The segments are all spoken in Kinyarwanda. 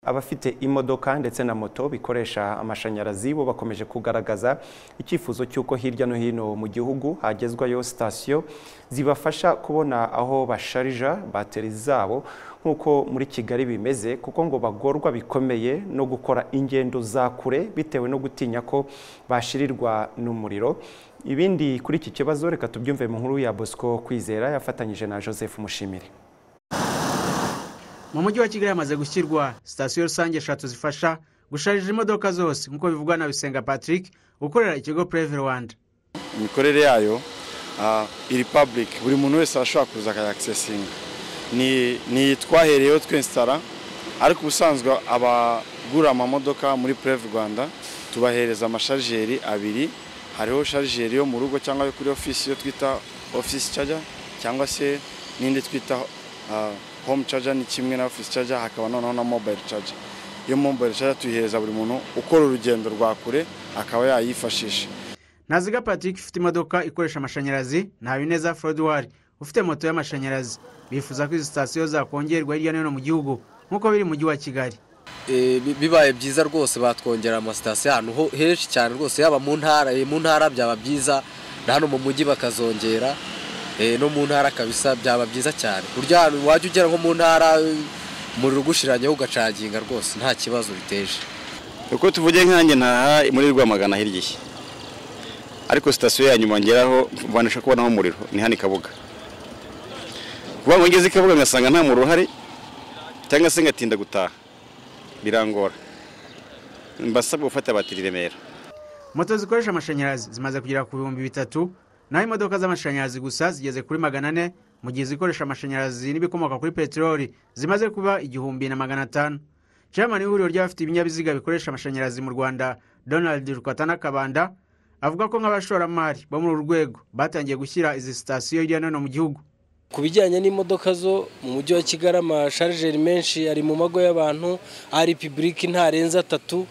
abafite imodoka ndetse na moto bikoresha amashanyarazi bo bakomeje kugaragaza icyifuzo cy'uko hirya no hino mu gihugu hagezwayo sitasiyo zibafasha kubona aho basharija bateri zabo nk'uko muri Kigali bimeze kuko ngo bagorwa bikomeye no gukora ingendo za kure bitewe no gutinya ko bashirirwa n'umuriro ibindi kuri iki kibazo reka tubyumve mu nkuru ya Bosco Kwizera yafatanyije na Joseph Mushimire mu mujyi wa kigali hamaze gushyirwa sitasiyo rusange eshatu zifasha gusharija imodoka zose nk'uko bivugwa na bisenga patrick ukorera ikigo pureve rwanda imikorere yayo ah, iri public buri muntu wese arashobora kuza akayakisesinga ni twahereyeho twinsitara ariko ubusanzwe abagura amamodoka muri pureve rwanda tubahereza amasharijeri abiri hariho sharijeri yo mu rugo cyangwa yo kuri ofisi yo twita ofisi caja cyangwa se n'indi twita ah, home charger ni kimwe na office charger hakaba noneho na mobile charger iyo mobile charger tuyihereza buri muntu ukora urugendo rwa kure akaba yayifashisha naziga patrick ufite imodoka ikoresha amashanyarazi nta bineza foruduwari ufite moto y'amashanyarazi bifuza ko izi sitasiyo zakongerwa hirya no hino mu gihugu nk'uko biri mu mujyi wa kigali Eh, bi- bibaye byiza rwose batwongera amasitasiyo ahantu ho- henshi cyane rwose yaba mu ntara eh, mu ntara byaba byiza na hano mu mujyi bakazongera eh, no mu ntara kabisa byaba byiza cyane ku buryo ahantu wajya ugera nko mu ntara eh, umuriro ugushiranyeho ugacaginga rwose nta kibazo biteje uko tuvuge nkanjye ntaha muri rwamagana hirya iki ariko sitasiyo ya nyuma ngeraho mbanisha kubonaho umuriro ni hano i kabuga kuba ngo ngeze i kabuga ngasanga nta muriro uhari cyangwa se ngatinda gutaha birangora mbasabwa gufata batiri i remera moto zikoresha amashanyarazi zimaze kugera ku bihumbi bitatu naho imodoka z'amashanyarazi gusa zigeze kuri magana ane mu gihe izikoresha amashanyarazi n'ibikomoka kuri peteroli zimaze kuba igihumbi na magana atanu chairman w'ihuriro ry'abafite ibinyabiziga bikoresha amashanyarazi mu rwanda donald rukatana kabanda avuga ko nk'abashoramari bo muri uru rwego batangiye gushyira izi sitasiyo hirya no hino mu gihugu ku bijyanye n'imodoka zo mu mujyi wa kigali amasharijeri menshi ari mu mago y'abantu ari pibulike ntarenze atatu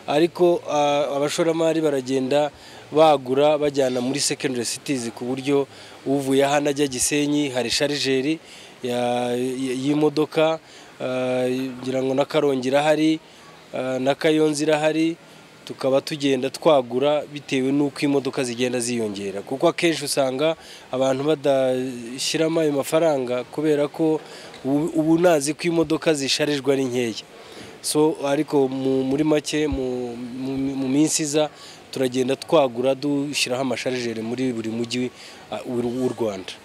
ariko ah, abashoramari baragenda bagura bajyana muri secondary cities ku buryo uvuye hano ajya gisenyi hari sharijeri ya- y- y'imodoka ah, ngira ngo na karongi irahari ah, na kayonza irahari tukaba tugenda twagura bitewe n'uko imodoka zigenda ziyongera kuko akenshi usanga abantu badashyiramo ayo mafaranga kubera ko ubu- ubu nazi ko imodoka zisharijwe ari nkeya so ariko mu- muri make mu- mu- mu minsi iza turagenda twagura dushyiraho amasharijeri muri buri mujyi uh, w'u w'u rwanda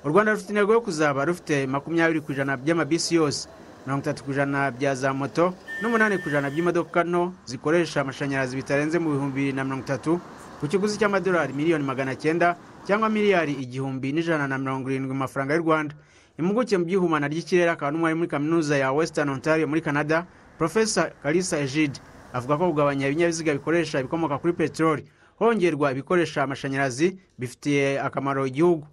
u rwanda rufite intego yo kuzaba rufite makumyabiri ku ijana by'amabisi yose mirongo itatu ku ijana bya za moto n'umunani ku ijana by'imodoka nto zikoresha amashanyarazi bitarenze mu bihumbi bibiri na mirongo itatu ku kiguzi cy'amadolari miliyoni magana cyenda cyangwa miliyari igihumbi n'ijana na mirongo irindwi mu mafaranga y'u rwanda impuguke mu by'ihumana ry'ikirere akaba n'umwari muri kaminuza ya western ontario muri canada profesa kalisa egide avuga ko kugabanya ibinyabiziga bikoresha ibikomoka kuri peteroli hongerwa ibikoresha amashanyarazi bifitiye akamaro igihugu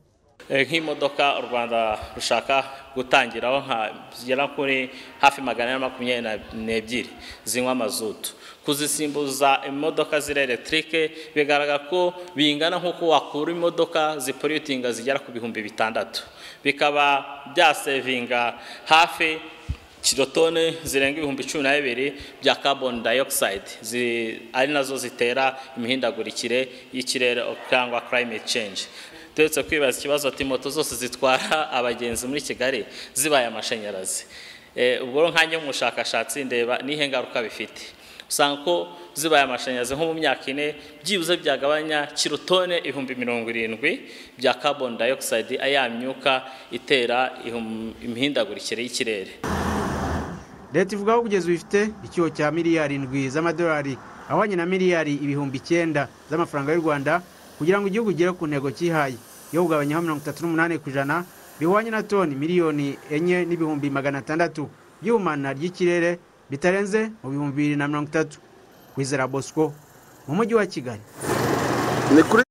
Eh, nk'imodoka u rwanda rushaka gutangiraho nka zigera kuri hafi magana ane na makumyabiri na- n'ebyiri zinywa mazutu kuzisimbuza imodoka ziri electric bigaragara ko bingana nk'uko wakura imodoka ziporitinga zigera ku bihumbi bitandatu bikaba byasevinga hafi kirotone zirenga ibihumbi cumi na bibiri bya carbon dioxide zi- ari nazo zitera imihindagurikire y'ikirere cyangwa climate change turetse kwibaza ikibazo ati moto zose zitwara abagenzi muri kigali zibaye amashanyarazi Eh, ubwo rero nkanjye nk'umushakashatsi ndeba nihe ngaruka bifite usanga ko zibaye amashanyarazi nko mu myaka ine byibuze byagabanya kirotone ibihumbi mirongo irindwi bya carbon dioxide ya myuka itera ihum- imihindagurikire y'ikirere leta ivuga ko kugeza ubu ifite icyuho cya miliyari indwi z'amadolari ahwanye na miliyari ibihumbi icyenda z'amafaranga y'u rwanda kugira ngo igihugu igere ku ntego cyihaye yo kugabanyaho mirongo itatu n'umunani ku ijana bihwanye na toni miliyoni enye n'ibihumbi magana atandatu by'ihumana ry'ikirere bitarenze mu bihumbi bibiri na mirongo itatu kwizera bosco mu mujyi wa kigali ni kuri